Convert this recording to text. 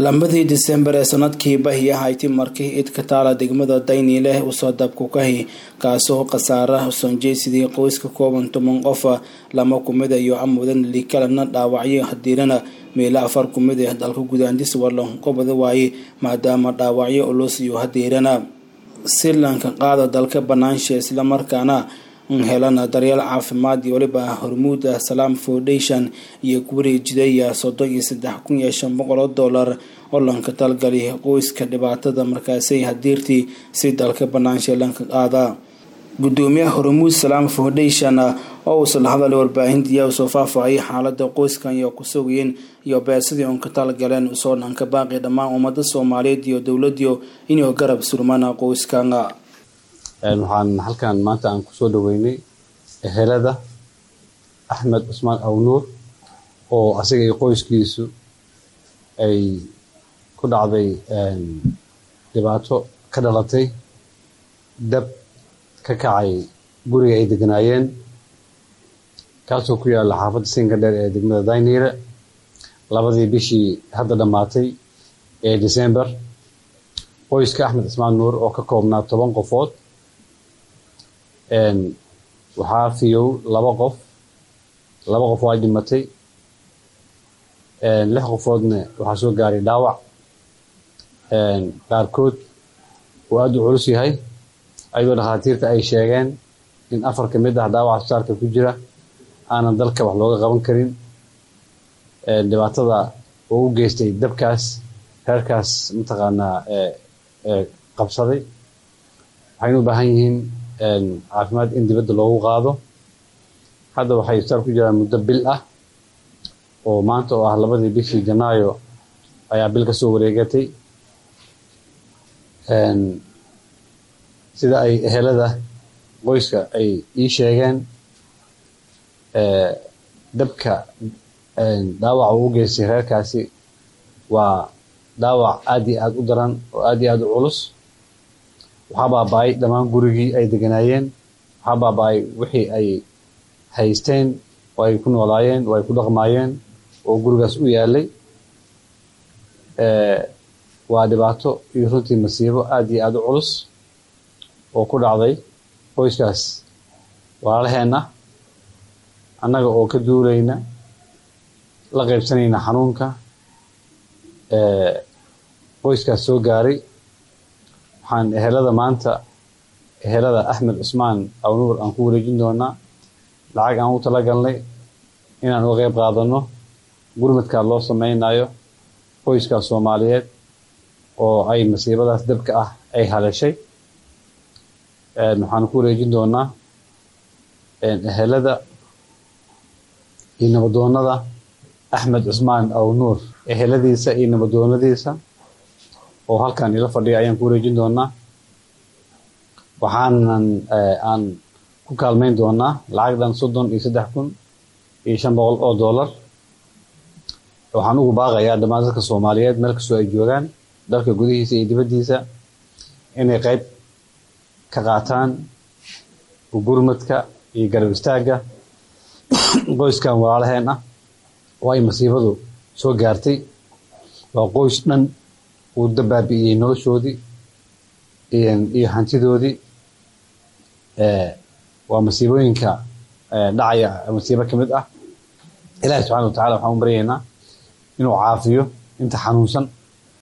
lambadii disembar ee sanadkii bahiya hayti markii id ka taala degmada dayniileh usoo dabkukahi kaasoo khasaara sonjeysidii qoys ka kooban toban qofa lama kumid iyo amudan likalana dhaawacyo hadiirana meelo afar kumid ee dalka gudaandis warlan qobada waaye maadaama dhaawacyo ulus iyo hadiirana silanka qaada dalka banaansha islamarkaana helana daryeel caafimaad iyo waliba hormuuda salaam foundation iyo kuwareejidaya soddon iyo saddex kun iyo shan boqol oo dollar oo lanka talgali qoyska dhibaatada markaasay hadiirtii si dalka banaansha lanka qaada gudoomiyaha hormuud salaam foundation oo uusan hadal warbaahintiya usoo faahfaahiyay xaalada qoyskan iyo ku sugayeen iyo beesadii uun ka talgaleen usoo dhanka baaqi dhammaan ummada soomaaliyeed iyo dowladiyo inuu garab surmana qoyskan waxaan halkan maanta aan kusoo dhaweynay ehelada axmed cusmaan awnuur oo asiga iyo qoyskiisu ay ku dhacday dhibaato ka dhalatay dab ka kacay guriga ay deganaayeen kaasoo ku yaalla xaafadda sinka dheer ee degmada dayniire labadii bishii hadda dhammaatay ee december qoyska axmed cusmaan nuur oo ka koobnaa toban qofood waxaa fiyow laba qof laba qof waa dhimatay lix qofoodna waxaa soo gaaray dhaawac qaarkood uu aada u culus yahay ayadoo dhakhaatiirta ay sheegeen in afar ka mid ah dhaawaca asbitaalka ku jira aanan dalka wax looga qaban karin dhibaatada uu u geystay dabkaas reerkaas mataqaanaa qabsaday waxayna u baahan yihiin caafimaad in dibadda loogu qaado hadda waxay isbitaal ku jiraan muddo bil ah oo maanta oo ah labadii bishii janaayo ayaa bil ka soo wareegatay sida ay ehelada qoyska ay ii sheegeen dabka dhaawaca uu u geystay reerkaasi waa dhaawac aad iyo aada u daran oo aad iyo aada u culus waxaa baaba-ay dhammaan gurigii ay deganaayeen waxaa baaba-ay wixii ay haysteen oo ay ku noolaayeen oo ay ku dhaqmaayeen oo gurigaas u yaalay waa dhibaato iyo runtii masiibo aad iyo aada u culus oo ku dhacday qoyskaas walaalaheenna annaga oo ka duulayna la qaybsanayna xanuunka qoyskaas soo gaaray waxaan ehelada maanta ehelada axmed cusmaan awnuur aan ku wareejin doonaa lacag aan u talagalnay inaan uga qeyb qaadano gurmadkaa loo sameynayo qoyskaas soomaaliyeed oo ay masiibadaas dabka ah ay haleeshay waxaan ku wareejin doonaa ehelada iyo nabadoonada axmed cusmaan awnuur eheladiisa iyo nabadoonadiisa oo halkan ila fadhiya ayaan ku wareejin doonaa waxaanan aan ku kaalmeyn doonaa lacag dhan soddon iyo saddex kun iyo shan boqol oo dollar waxaan ugu baaqayaa dhammaan dadka soomaaliyeed meel kastoo ay joogaan dalka gudihiisa iyo dibaddiisa inay qeyb ka qaataan gurmadka iyo garab istaagga qoyskan walaalaheen ah oo ay masiibadu soo gaartay waa qoys dhan uu dabaabi'iyey noloshoodii iyo hantidoodii waa masiibooyinka dhacaya masiibo ka mid ah ilaahi subxana wa tacala waxaan u baryaynaa inuu caafiyo inta xanuunsan